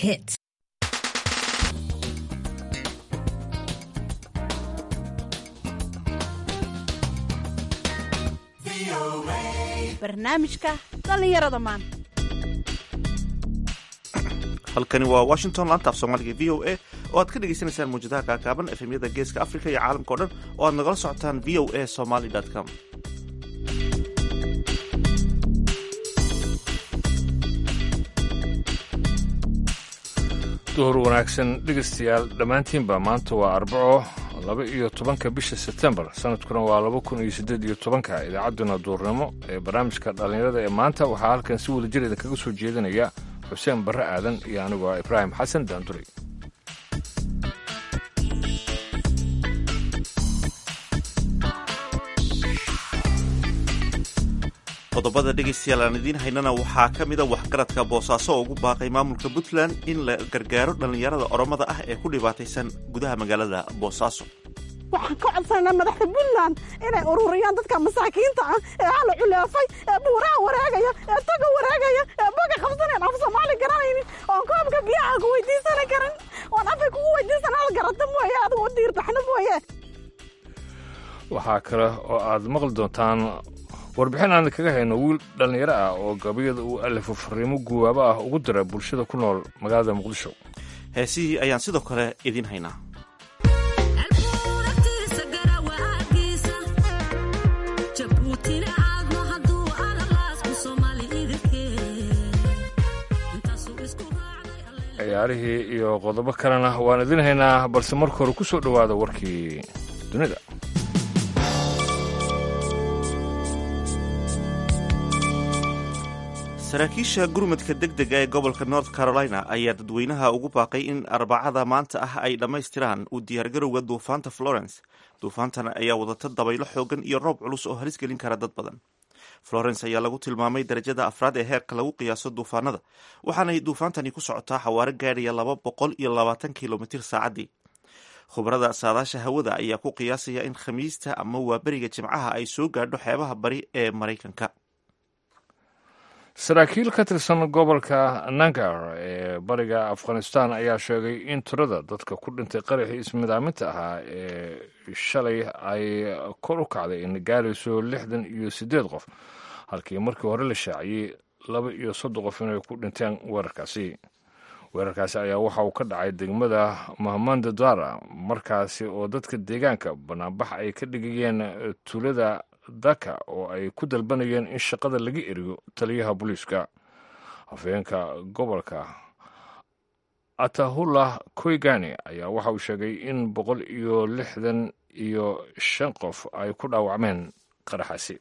hit. barnaamijka dhallinyarada maanta halkani waa washington laanta af soomaaliga v o a oo aad ka dhagaysanaysaan mawjadaha kaakaaban efemyada geeska africa iyo caalamka o dhan oo aad nagala socotaan v o a somaly com duhur wanaagsan dhegaystayaal dhammaantiinba maanta waa arbaco laba iyo tobanka bisha sebtembar sanadkuna waa laba kun iyo siddeed iyo tobanka idaacadduna duurnimo ee barnaamijka dhallinyarada ee maanta waxaa halkan si wada jireeda kaga soo jeedinaya xuseen barre aadan iyo anigoo ah ibraahim xasan daanduri qodobada dhegaystayaal aan idiin haynana waxaa ka mida waxgaradka boosaaso oo ugu baaqay maamulka puntland in la gargaaro dhallinyarada oromada ah ee ku dhibaataysan gudaha magaalada boosaaso waxaan ka codsananaa madaxda puntland inay ururiyaan dadka masaakiinta ah ee hala culeefay ee buuraha waraagaya ee taga waraagaya ee boga qabsanayn af soomaali garanaynin oon koobka biyaha ku weydiisana karin oon afay kugu weydiisan hal garata mooye adigu diirbaxna mooye waxaa kale oo aad maqli doontaan warbixin aan kaga hayno wiil dhallinyaro ah oo gabayada uu alifo fariimo guwaabo ah ugu dira bulshada ku nool magaalada muqdisho heesihii ayaan sidoo kale idiin haynaa ciyaarihii iyo qodobo kalena waan idiin haynaa balse marka hore ku soo dhowaada warkii dunida saraakiisha gurmadka deg dega ee gobolka north carolina ayaa dadweynaha ugu baaqay in arbacada maanta ah ay dhammaystiraan u diyaargarowga duufaanta florence duufaantan ayaa wadata dabaylo xoogan iyo roob culus oo halis gelin kara dad badan florence ayaa lagu tilmaamay darajada afraad ee heerka lagu qiyaaso duufaanada waxaanay duufaantani ku socotaa xawaaro gaadhaya laba boqol iyo labaatan kilomitir saacaddii khubarada saadaasha hawada ayaa ku qiyaasaya in khamiista ama waaberiga jimcaha ay soo gaadho xeebaha bari ee maraykanka saraakiil ka tirsan gobolka nangar ee bariga afghanistan ayaa sheegay in tirada dadka ku dhintay qaraxii ismidaaminta ahaa ee shalay ay kor u kacday in gaarayso lixdan iyo siddeed qof halkii markii hore la shaaciyey laba iyo soddon qof inay ku dhinteen weerarkaasi weerarkaasi ayaa waxa uu ka dhacay degmada mahmanda dara markaasi oo dadka deegaanka banaanbax ay ka dhigayeen tuulada daka oo ay ku dalbanayeen in shaqada laga eriyo taliyaha booliiska hafeenka gobolka atahullah koygani ayaa waxa uu sheegay in boqol iyo lixdan iyo shan qof ay ku dhaawacmeen qaraxaasi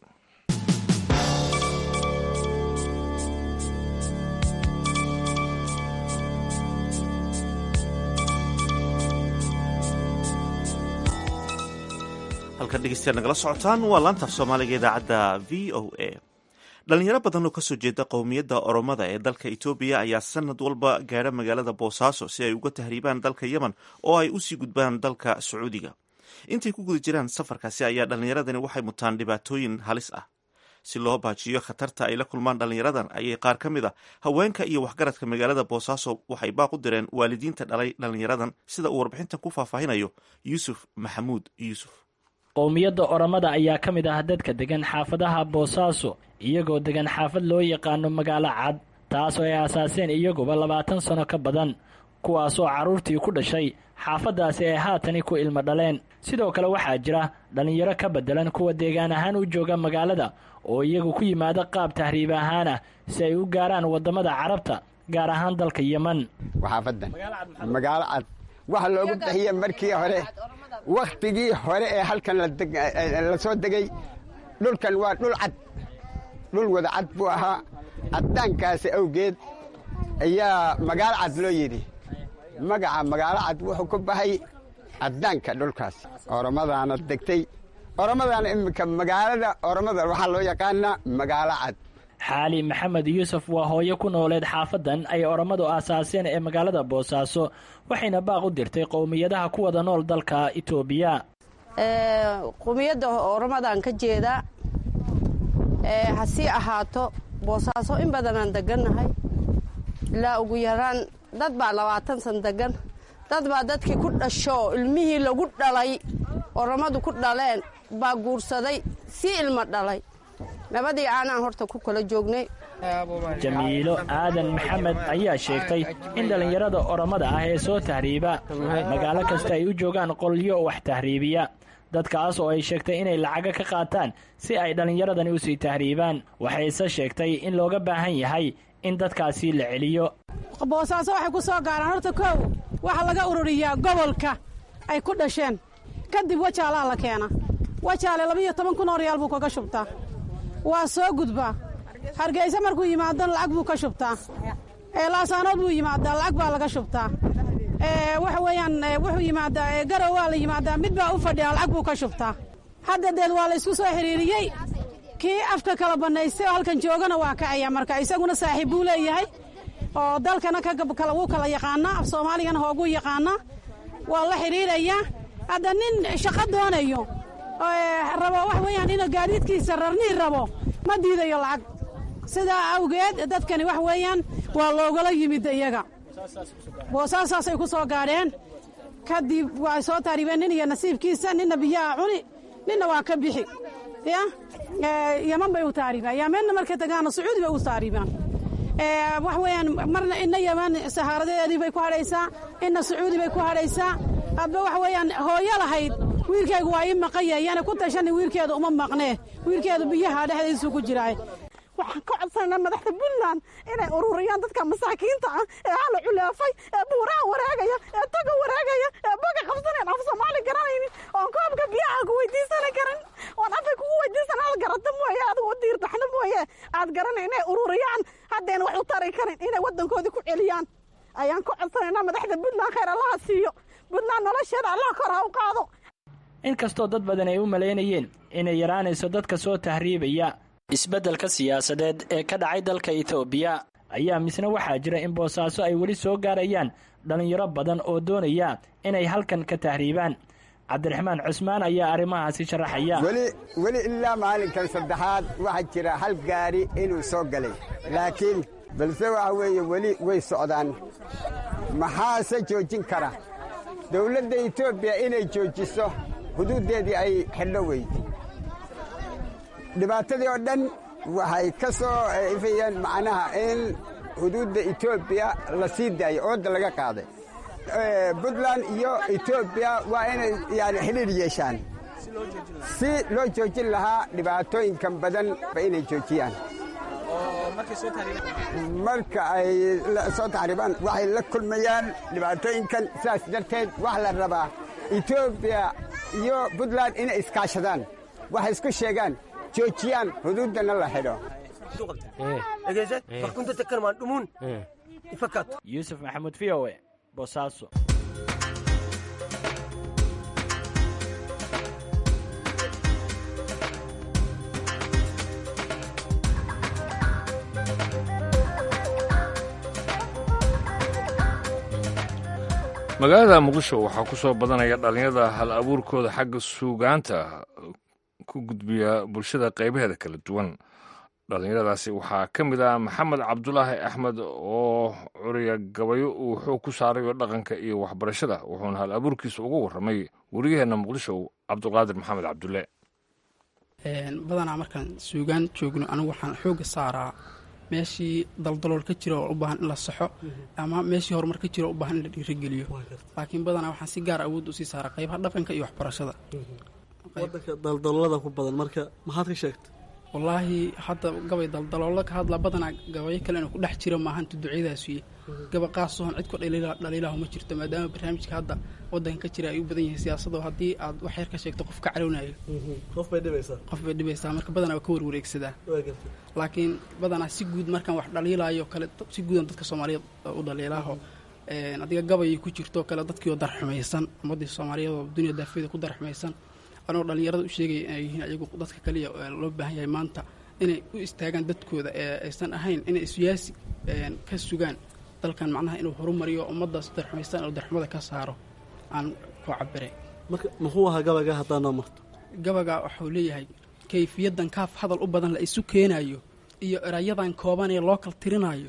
halkan dhegeystayaal nagala socotaan waa laanta af soomaaliga idaacadda v o a dhalinyaro badan oo kasoo jeeda qowmiyadda oromada ee dalka etoobiya ayaa sanad walba gaadha magaalada boosaaso si ay uga tahriibaan dalka yemen oo ay usii gudbaan dalka sacuudiga intay ku guda jiraan safarkaasi ayaa dhallinyaradani waxay mutaan dhibaatooyin halis ah si loo baajiyo khatarta ay la kulmaan dhallinyaradan ayay qaar ka mid a haweenka iyo waxgaradka magaalada boosaaso waxay baaq u direen waalidiinta dhalay dhallinyaradan sida uu warbixintan ku faahfaahinayo yuusuf maxamuud yuusuf qowmiyadda oromada ayaa ka mid ah dadka degan xaafadaha boosaaso iyagoo degan xaafad loo yaqaano magaalo cad taasoo ay aasaaseen iyaguba labaatan sano ka badan kuwaasoo carruurtii ku dhashay xaafaddaasi ay haatani ku ilmo dhaleen sidoo kale waxaa jira dhallinyaro ka beddelan kuwa deegaan ahaan u jooga magaalada oo iyagu ku yimaada qaab tahriib ahaan ah si ay u gaaraan waddamada carabta gaar ahaan dalka yeman xaafadan magaalo cad waxa loogu bixiye markii hore wakhtigii hore ee halkan la soo degay dhulkan waa dhul cad dhul wada cad buu ahaa caddaankaasi awgeed ayaa magaalo cad loo yidhi magaca magaalo cad wuxuu ku bahay caddaanka dhulkaas oromadaana degtay oromadaana iminka magaalada oromada waxaa loo yaqaanaa magaalo cad xaali maxamed yuusuf waa hooyo ku nooleed xaafadan ay orommadu aasaaseen ee magaalada boosaaso waxayna baaq u dirtay qowmiyadaha ku wada nool dalka itoobiya qowmiyadda oromadan ka jeeda hasii ahaato boosaaso in badanaan degannahay ilaa ugu yaraan dad baa labaatan san degan dad baa dadkii ku dhasho ilmihii lagu dhalay oromadu ku dhaleen baa guursaday sii ilmo dhalay nabadii aanaan horta ku kala joognay jamiilo aadan maxamed ayaa sheegtay in dhallinyarada oromada ah ee soo tahriiba magaalo kasta ay u joogaan qolyo wax tahriibiya dadkaas oo ay sheegtay inay lacaga ka qaataan si ay dhallinyaradani u sii tahriibaan waxayse sheegtay in looga baahan yahay in dadkaasi la celiyo boosaaso waxay ku soo gaaraan horta kow waxaa laga ururiyaa gobolka ay ku dhasheen kadib wajaalaa la keena wajaale labaiyo toban kun oo riyaal buu kaga shubtaa waa soo gudbaa hargeysa markuu yimaado lacag buu ka shubtaa laasaanood buu yimaadaa lacag baa laga shubtaa waxa weeyaan wuxuu yimaadaa garow waa la yimaadaa mid baa u fadhiya lacag buu ka shubtaa hadda deed waa la isku soo xiriiriyey kii afka kala bannaystay oo halkan joogana waa kacaya marka isaguna saaxiib buu leeyahay oo dalkana wuu kala yaqaanaa af soomaaligana hooguu yaqaanaa waa la xidhiirayaa hadda nin shaqo doonayo rabo wax weeyaan inuu gaadiidkiisa rarnii rabo ma diidayo lacag sidaa awgeed dadkani wax weeyaan waa loogala yimid iyaga boosaasaasay ku soo gaadheen kadib waa soo taariibeen nin iyo nasiibkiisa ninna biyaha cuni ninna waa ka bixi ya yaman bay u taariibaan yamenna markay tagaana sacuudi bay u taariibaan wax weeyaan marna ina yaman sahaaradeedii bay ku hadhaysaa ina sacuudi bay ku hadhaysaa hadba wax weeyaan hooyo lahayd wiilkaygu waa ii maqanya yana ku tashani wiilkeedu uma maqnee wiilkeedu biyaha dhexdiisuu ku jiraay waxaan ka codsanaa madaxda puntland inay ururiyaan dadka masaakiinta ah ee hala culeefay ee buuraha wareegaya ee taga wareegaya ee baga qabsaneen af soomaali garanaynin oon koobka biyaha ku weydiisana karin oon afay kugu weydiisan aad garata mooye adigu u diirdaxno mooye aad garanay inay ururiyaan haddayna wax u tari karin inay waddankoodii ku celiyaan ayaan ka codsanaynaa madaxda puntland khayr allaha siiyo puntland nolosheeda allah kor ha u qaado inkastoo dad badan ay u malaynayeen inay yaraanayso dadka soo tahriibaya isbeddelka siyaasadeed ee ka dhacay dalka etoobiya ayaa misna waxaa jira in boosaaso ay weli soo gaarayaan dhallinyaro badan oo doonaya inay halkan ka tahriibaan cabdiraxmaan cusmaan ayaa arrimahaasi sharaxaya weli weli ilaa maalinkan saddexaad waxaa jira hal gaari inuu soo galay laakiin balse waxa weeye weli way socdaan maxaase joojin kara dawladda etoobiya inay joojiso xuduuddeedii ay xidho weyd dhibaatadii oo dhan waxay ka soo ifayeen macnaha in xuduudda etoobiya la sii daayay oodda laga qaaday puntland iyo etoobiya waa inay yani xidhiir yeeshaan si loo joojin lahaa dhibaatooyinkan badan ba inay joojiyaan marka ay soo taxriibaan waxay la kulmayaan dhibaatooyinkan sidaas darteed waxa la rabaa etoobiya iyo puntland inay iskaashadaan waxay isku sheegaan joojiyaan xuduuddana la xidho yuusuf maxamuud v o e boosaaso magaalada muqdisho waxaa ku soo badanaya dhallinyarada hal abuurkooda xagga suugaanta ku gudbiya bulshada qaybaheeda kala duwan dhallinyaradaasi waxaa ka mid ah maxamed cabdulaahi axmed oo curiya gabayo uu xoog ku saarayo dhaqanka iyo waxbarashada wuxuuna hal abuurkiisa uga warramay wariyaheenna muqdisho cabduqaadir maxamed cabdulle badanaa markaan suugaan joogno anigu waxaan xooga saaraa meeshii daldalool ka jira oo u baahan in la saxo ama meeshii horumar ka jira oo u baahan in la dhiirogeliyo laakiin badanaa waxaan si gaar awood usii saaraa qaybaha dhaqanka iyo waxbarashada wadanka daldaloolada ku badan marka maxaad ka sheegta wallaahi hadda gabay daldaloolo ka hadla badanaa gabayo kale inuu ku dhex jiro maahan duducyadaasuye gaba qaasohon cid ku dhaliilahu ma jirto maadaama barnaamijka hadda wadanka ka jira ay u badan yihiin siyaasado haddii aad wax yar ka sheegto qof ka carownayo qof bay dhibaysaa qof bay dhibaysaa marka badanaa waa ka warwareegsadaa laakiin badanaa si guud markaan wax dhaliilaayo kale si guudan dadka soomaaliyeed u dhaliilaaho adiga gabayay ku jirto kale dadkiioo darxumaysan ummadii soomaaliyeed oo dunya daafeeda ku darxumaysan anoo dhallinyarada u sheegaya inay yihiin ayagu dadka kaliya loo baahan yahay maanta inay u istaagaan dadkooda ee aysan ahayn inay siyaasi ka sugaan dalkan macnaha inuu horumariyo ummaddaas darxumaysan oo darxumada ka saaro aan ku cabiray marka muxuu ahaa gabaga haddaa noo marto gabaga waxuu leeyahay kayfiyadan kaaf hadal u badan la isu keenayo iyo erayadan kooban ee loo kala tirinaayo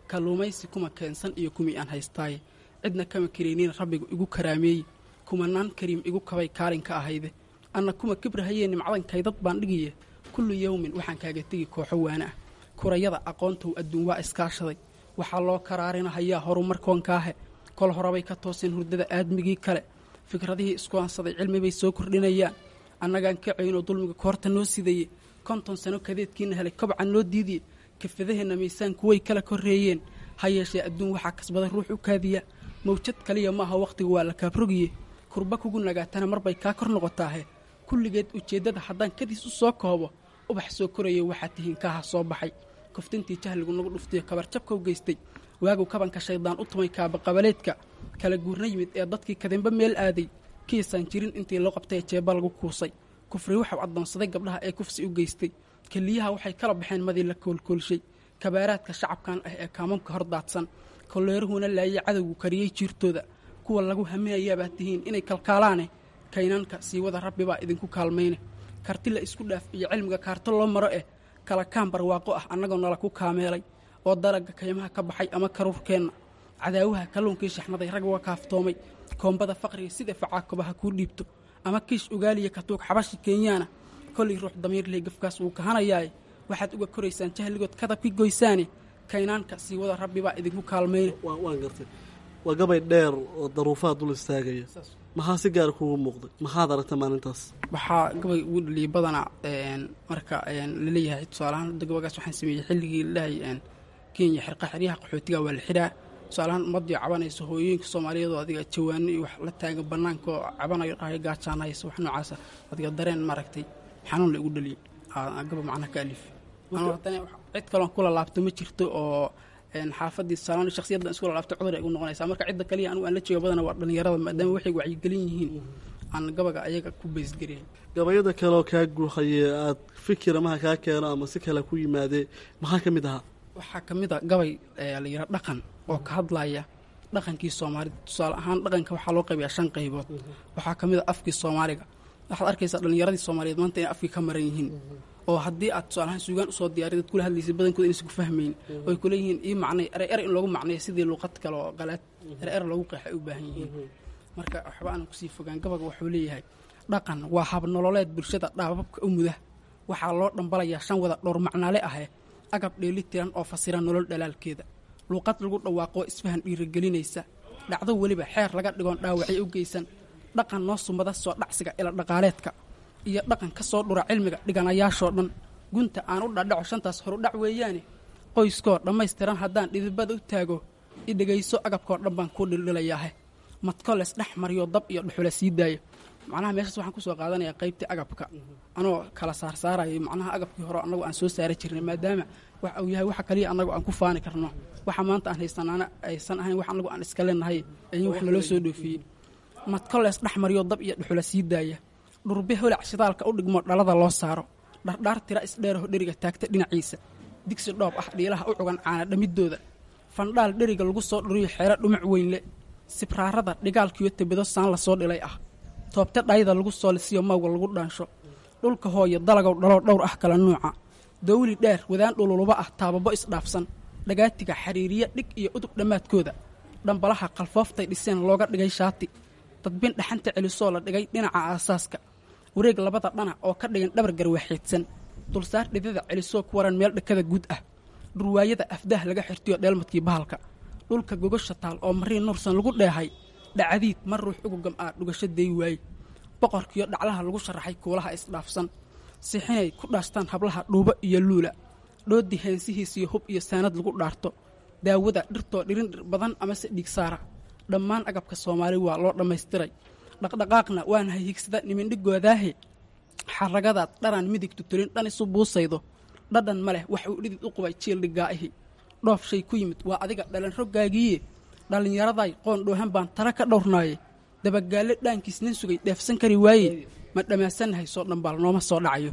kalluumaysi kuma keensan iyo kumii aan haystaaye cidna kama karaynin rabbigu igu karaameeye kumanaan kariim igu kabay kaalinka ahayde anna kuma kibrahayee nimcadankay dad baan dhigiye kullu yowmin waxaan kaaga tegi kooxo waana ah kurayada aqoontow adduun waa iskaashaday waxaa loo karaarinahayaa horumarkoonkaahe kol horabay ka tooseen hurdada aadmigii kale fikradihii isku ansaday cilmibay soo kordhinayaan annagaan kacaynoo dulmiga koorta noo sidaye konton sano kadeedkiina helay kobcan noo diidiye kafadaheenna miisaanku way kala korreeyeen ha yeeshee adduun waxaa kasbaday ruux u kaadiya mawjad kaliya maaha wakhtiga waa la kaabrogiye kurba kugu nagaatana marbay kaa kor noqotaahe kulligeed ujeeddada haddaan kadiis u soo koobo ubax soo koraya waxaa tihiin kaaha soo baxay kuftintii jahligu nagu dhuftiyo kabarjabka u geystay waagu kabanka shaydaan u tumay kaabaqabaleedka kala guurna yimid ee dadkii kadinba meel aaday kiisaan jirin intii loo qabtay jeebba lagu kuusay kufri waxau addoonsaday gabdhaha ee kufsi u geystay keliyaha waxay kala baxeen madii la koolkoolshay kabaaraadka shacabkan ah ee kaamamka hor daadsan kolleeruhuna laayay cadowgu kariyey jiirtooda kuwa lagu haminayaabaa tihiin inay kalkaalaane kaynaanka siiwada rabbibaa idinku kaalmayne karti la isku dhaaf iyo cilmiga kaarto loo maro eh kala kaan barwaaqo ah annagoo nala ku kaameelay oo dalagga kaymaha ka baxay ama karuurkeenna cadaawaha kalluunkii shaxnaday rag waa kaaftoomay koombada faqriga sida facaakobaha kuu dhiibto ama kiish ugaaliya katuug xabashi kenyaana kollay ruux damiirley gafkaas wuu kahanayaaye waxaad uga koraysaan jahligood kadabki goysaane kaynaanka siiwada rabbibaa idinku kaalmayne waan gartay waa gabay dheer oo daruufaha dul istaagaya maxaa si gaar kugu muuqday maxaad aragtay maalintaas waxaa gabay ugu dhaliyay badanaa marka laleeyahay tusaalahaan gabagaas waxaan sameeyey xilligii laleehay kenya xirqa xeryaha qaxootiga waa la xidhaa tusaalahaan ummadii cabanaysa hooyooyinka soomaaliyeed oo adiga jawaano iyo wax la taagan bannaanka oo cabanayo dhahay gaajaan haysa wax noocaasa adiga dareen maaragtay xanuun la igu dhaliyey gaba macnaha ka alif anuu haddana cid kaloon kula laabto ma jirto oo xaafadii tusaalahaan shakhsiyaddan iskula laabto cudur ay ugu noqonaysaa marka cidda kaliya anugu aan la jooga badana waa dhallinyarada maadaama waxay wacyigelin yihiin aan gabaga ayaga ku baysgariyay gabayada kaleoo kaa guuxaye aad fikir amaha kaa keeno ama si kale ku yimaadee maxaa ka mid ahaa waxaa ka mid a gabay la yidhaha dhaqan oo ka hadlaya dhaqankii soomaalida tusaale ahaan dhaqanka waxaa loo qaybayaa shan qaybood waxaa ka mid a afkii soomaaliga waxaad arkaysaa dhallinyaradii soomaaliyeed maanta inay afkii ka maran yihiin oo haddii aad tusaalahaan suugaan usoo diyaariyad kula hadlaysay badankooda inaysan ku fahmayn oy kula yihiin ii macnay ere ere in loogu macneeyo sidii luuqad kale oo qalaad ere ere loogu qeexa ay u baahan yihiin marka waxba aanan kusii fogaan gabaga wuxuu leeyahay dhaqan waa habnololeed bulshada dhaababka u muda waxaa loo dhambalayaa shan wada dhowr macnaale ahee agab dheeli tiran oo fasira nolol dhalaalkeeda luuqad lagu dhawaaqoo isfahan dhiirigelinaysa dhacdo weliba xeer laga dhigoon dhaawacyo u geysan dhaqan noo sumada soo dhacsiga ila dhaqaaleedka iyo dhaqan ka soo dhura cilmiga dhiganayaashoo dhan gunta aan u dhadhaco shantaas horudhac weeyaane qoyskoo dhammaystiran haddaan dhidibada u taago i dhegayso agabkoo dhan baan kuu dhildhilayaahe madkoles dhex mariyo dab iyo dhuxula sii daaya macnaha meeshaas waxaan kusoo qaadanayaa qaybtii agabka anoo kala saarsaarayay macnaha agabkii hore annagu aan soo saari jirnay maadaama wax uu yahay waxa kaliya annagu aan ku faani karno waxa maanta aan haysanaana aysan ahayn wax annagu aan iska leenahay ayin wax naloo soo dhoofiyey madkoles dhex mariyo dab iyo dhuxula sii daaya dhurbe holac shidaalka u dhigmo dhalada loo saaro dhardhaar tira isdheeraho dheriga taagta dhinaciisa digsi dhoob ah dhiilaha u cugan caana dhamidooda fandhaal dheriga lagu soo dhuriyo xeero dhumac weynle sibraarada dhigaalkiyo tebido saan lasoo dhilay ah toobta dhayda lagu soo lisiyo mawga lagu dhaansho dhulka hooyo dalagow dhaloo dhowr ah kala nuuca dawli dheer wadaan dhululuba ah taababo isdhaafsan dhagaatiga xariiriya dhig iyo udub dhammaadkooda dhambalaha qalfooftay dhiseen looga dhigay shaati dadbin dhaxanta celisoo la dhigay dhinaca aasaaska wareeg labada dhana oo ka dhigan dhabar garwaxiidsan dulsaar dhidada celisoo ku waran meel dhakada guud ah dhurwaayada afdaah laga xirtiyo dheelmadkii bahalka dhulka gogasha taal oo mariin nuursan lagu dheehay dhacadiid mar ruux ugu gam-aa dhugasho day waaye boqorkiyo dhaclaha lagu sharaxay kuulaha isdhaafsan sixinay ku dhaastaan hablaha dhuubo iyo luula dhoodi heensihiisiyo hub iyo saanad lagu dhaarto daawada dhirtoo dhirin dhir badan amase dhiig saara dhammaan agabka soomaali waa loo dhammaystiray dhaqdhaqaaqna waana hahiigsada nimindhigoodaahe xaragadaad dharaan midigtu tulin dhan isu buusaydo dhadhan ma leh wax uu dhidid u qubay jiildhigaa'ihi dhoof shay ku yimid waa adiga dhalan roggaagiiye dhallinyaraday qoon dhoohan baan tala ka dhowrnaaye dabagaalle dhaankiis nin sugay dheefsan kari waaye ma dhammaansannahay soo dhambaal nooma soo dhacayo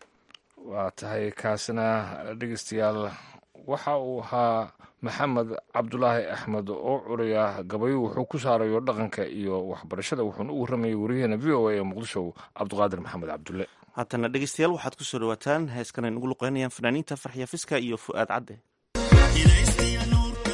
waa tahay kaasina dhegeystayaal waxa uu ahaa maxamed cabdulaahi axmed oo curaya gabayo wuxuu ku saarayo dhaqanka iyo waxbarashada wuxuuna u warramayay wariyaheena v o a ee muqdisho cabdiqaadir maxamed cabdulle haatana dhegeystayaal waxaad ku soo dhawaataan heeskan ay nugu luqeynayaan fanaaniinta farxiya fiska iyo fu'aad cadde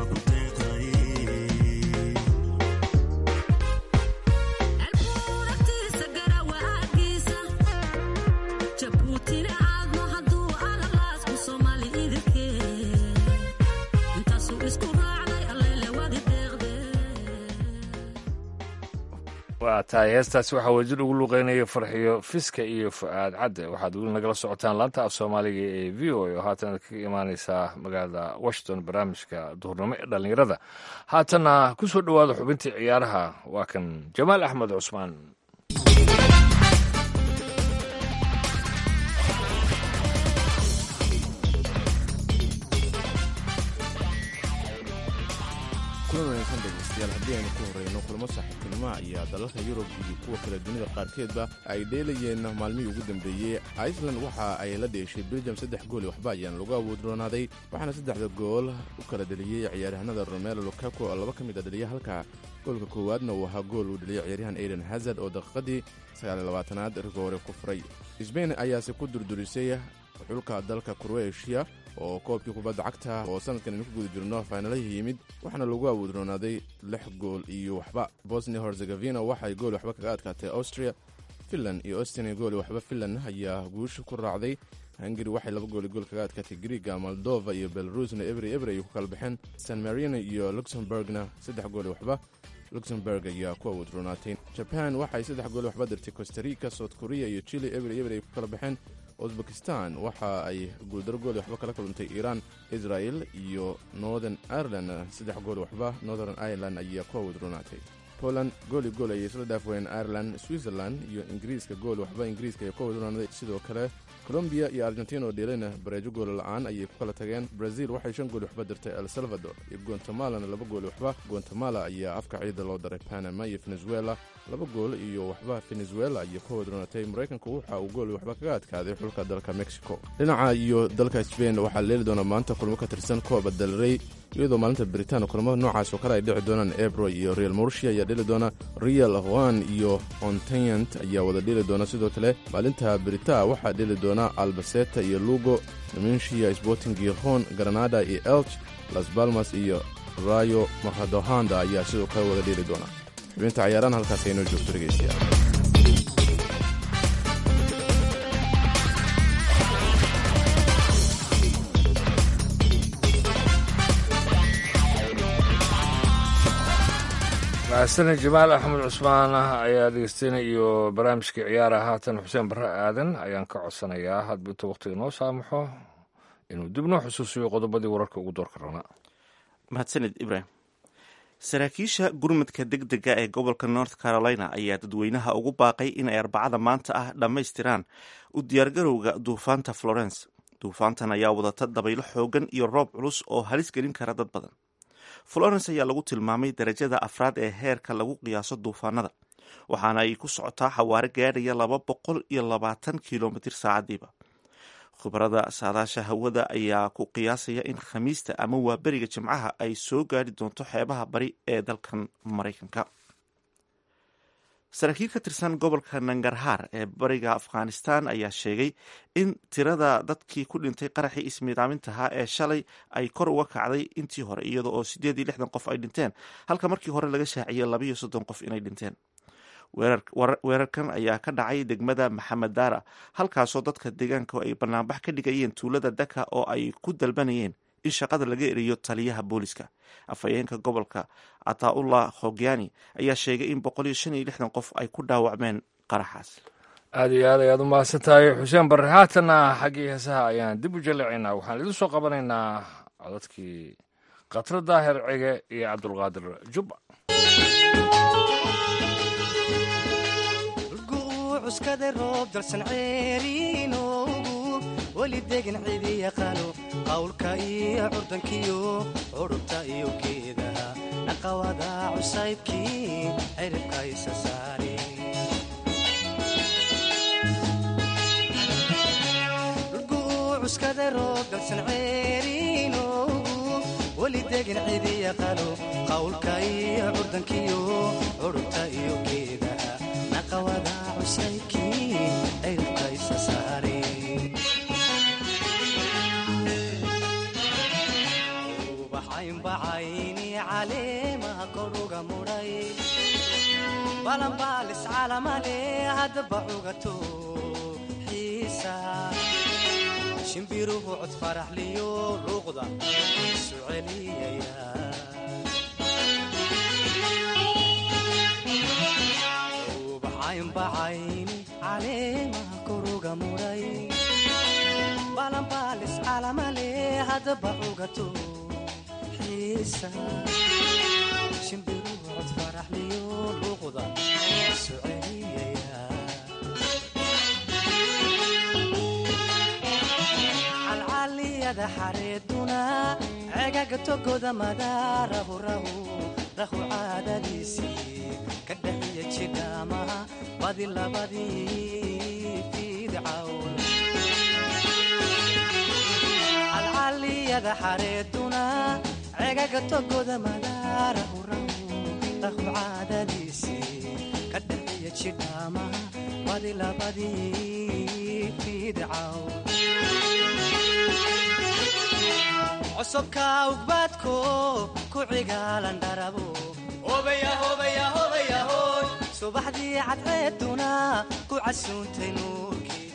waa tahay heestaasi waxaa wajir ugu luqeynaya farxiyo fiska iyo fu-aad cadde waxaad weli nagala socotaan laanta af soomaaliga ee v o a oo haatan kaga imaaneysaa magaalada washington barnaamijka duhurnimo ee dhallinyarada haatanna ku soo dhowaada xubintii ciyaaraha waa kan jamaal axmed cusmaan kuna wanaagsan dhegeystayaal haddii aynu ku horreyno kulamo saaxiibtinimoa ayaa dalalka yurub iyo kuwa kale dunida qaarkeedba ay dheelayeen maalmihii ugu dambeeyey iceland waxa ay la dheeshay belgium saddex gool iyo waxba ayaan lagu awoodroonaaday waxaana saddexda gool u kala dheliyey ciyaaryahanada romelo lukaku oo laba ka mid a dhaliya halka goolka koowaadna uu ahaa gool uu dheliyay ciyaaryahan aiden hazard oo daqiiqadii sagaaliylabaatanaad rigoore ku furay sbain ayaase ku durdurisay xulka dalka kroatia oo koobkii kubadda cagta oo sanadkan aynu ku guda jirno faynalahii yimid waxaana lagu awoodroonaaday lix gool iyo waxba bosnia herzegavina waxay gool waxba kaga adkaatay austria finland iyo ostria gool waxba finland ayaa guusha ku raacday hungari waxay laba gooli gool kaga adkaatay griega moldova iyo belarusna ebri ebri ayay ku kala baxeen san marino iyo luxemburgna saddex gooli waxba luxemburg ayaa ku awoodroonaatay jaban waxay saddex gooli waxba dirtay costarica south korea iyo chile ebri ebri ay ku kala baxeen uzbekistan waxa ay guuldaro gooli waxba kala kulantay iiraan israel iyo northern ireland saddex gooli waxba northern ireland ayaa ku awoodroonaatay poland gooli gool ayay isla dhaafween ireland switzerland iyo ingiriiska gool waxba ingiriiska ayaa ku awoodroonaaday sidoo kale colombiya iyo argentina oo dheelayna bareejo goolo la-aan ayay ku kala tageen brazil waxay shan gooli waxba dirtay el salvador iyo guatemalana laba gooli waxba guatemala ayaa afka ciida loo daray panama iyo venezuela laba gool iyo waxba venezuela ayay ku wadroonatay maraykanku waxa uu gooli waxba kaga adkaaday xulka dalka mexico dhinaca iyo dalka sbain waxaa leeli doonaa maanta kulmo ka tirsan kooba dalrey iyadoo maalinta britain kulmada noocaas oo kale ay dhici doonaan ebro iyo real morsia ayaa dheli doona real hoan iyo ontayant ayaa wada dheli doona sidoo kale maalinta brita waxaa dheli doona albaceta iyo lugo domensia sporting giron granada iyo elch las balmas iyo rayo mahadohanda ayaa sidoo kale wada dheli doona xubinta cayaaraan halkaas aynoo joogto dhegeystayaal mahasane jamaal axmed cusmaan ayaa dhegeysteynay iyo barnaamijkii ciyaara haatan xuseen barre aadan ayaan ka codsanayaa hadba intuu wakhtiga noo saamaxo inuu dib noo xusuusiyo qodobadii wararka ugu doorka rabnaa mahadsanid ibrahim saraakiisha gurmadka deg dega ee gobolka north carolina ayaa dadweynaha ugu baaqay inay arbacada maanta ah dhammaystiraan u diyaargarowga duufaanta florence duufaantan ayaa wadata dabaylo xoogan iyo roob culus oo halis gelin kara dad badan florence ayaa lagu tilmaamay darajada afraad ee heerka lagu qiyaaso duufaanada waxaana ay ku socotaa xawaare gaadhaya laba boqol iyo labaatan kilomitir saacadiiba khubarada saadaasha hawada ayaa ku qiyaasaya in khamiista ama waaberiga jimcaha ay soo gaadhi doonto xeebaha bari ee dalkan maraykanka saraakiil ka tirsan gobolka nangarhaar ee bariga afghanistan ayaa sheegay in tirada dadkii ku dhintay qaraxii ismiidaamintahaa ee shalay ay kor uga kacday intii hore iyada oo sideed iyo lixdan qof ay dhinteen halka markii hore laga shaaciyay labaiyo soddon qof inay dhinteen weerarkan ayaa ka dhacay degmada maxamed daara halkaasoo dadka deegaanka ay banaanbax ka dhigayeen tuulada daka oo ay ku dalbanayeen in shaqada laga eriyo taliyaha booliska afhayeenka gobolka ataullah khogyani ayaa sheegay in boqol iyo shan iyo lixdan qof ay ku dhaawacmeen qaraxaas aada iyo aad ayaad u mahadsan tahay xuseen barre haatanna xaggii heesaha ayaan dib u jaleecaynaa waxaan idin soo qabanaynaa codadkii khatra daahir cige iyo cabdulqaadir jubba cuskada roob dalsan ceeriinoogu weli degan cidi yaqaano qawlka iyo curdankiyo curubta iyo geedaha naqawada cusaybkii ciribka isa saare cuskada roob dalsan ceeriinoogu weli degan cidi yaqaano qawlka iyo curdankiyo curubta iyo geedaha naqawada ubax bacaynbacayni caleemaha koruga mudhay balanbaalis calamale haddaba cugato xiisa shimbiruhu cod faraxliyo luuqda isu celiyaya bacaynbacayni caleemaha koruga mudhay balanbaalis calamale haddaba cugato xiisa shimbiruhu cod faraxliyo luuqda isu celiyaya calcaliyada xareeduna cegaga togoda madaarahu rahu rahu caadadiisii ka dhaxiya jidhaamaha badi labadii fiidcawn calcaliyada xareeduna cegaga togoda madaarahu rahu rahu caadadiisii ka dhaxiya jidhaamaha badi labadii fiidcawn cosubka ugbaadko ku cigaalan dharabo subaxdii cadceeduna ku casuuntay nuurkii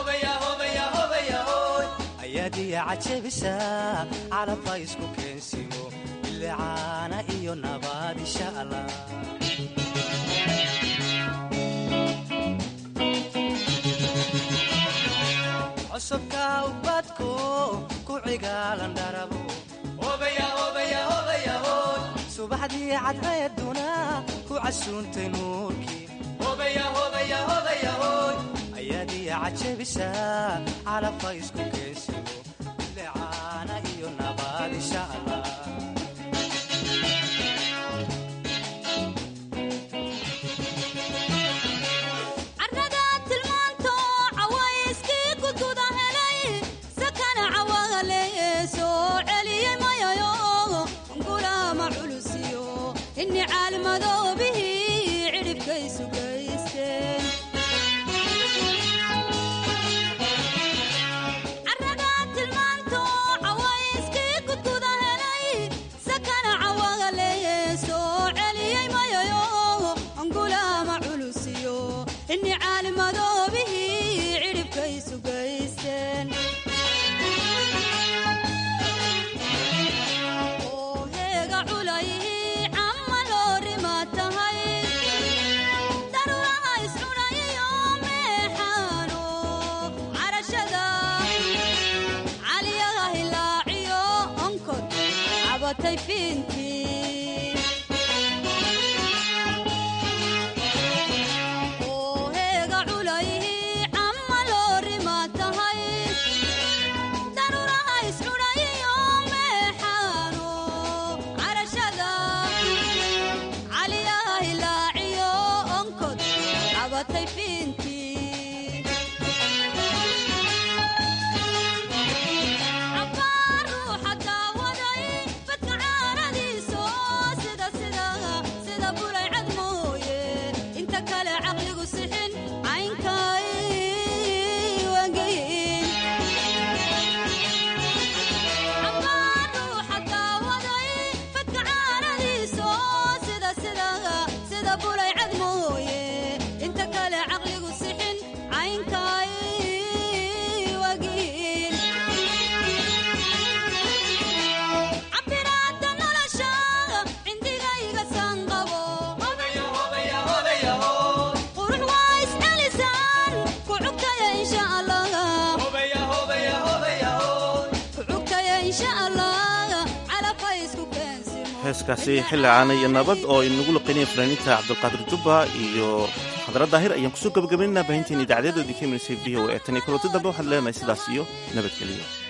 ayaadiya cajabisa calabha isku keensimo bilicaana iyo nabaad insha allah cosubka ubadko ku cigaalan dharabo subaxdii cadceeduna ku casuuntay nuurkii ayaadiya cajabisa calabha isku keensimo bilicaana iyo nabaad insha allah heeskaasi xilli caana iyo nabad oo inagu luqeynaya fanaaniinta cabdulqaadir jubba iyo xadra daahir ayaan kusoo gabagabaynaa baahinteena idaacadeedoodii ka imaneysay v o e tan iyo kalooto dambe waxaan leenahay sidaas iyo nabadgeliyo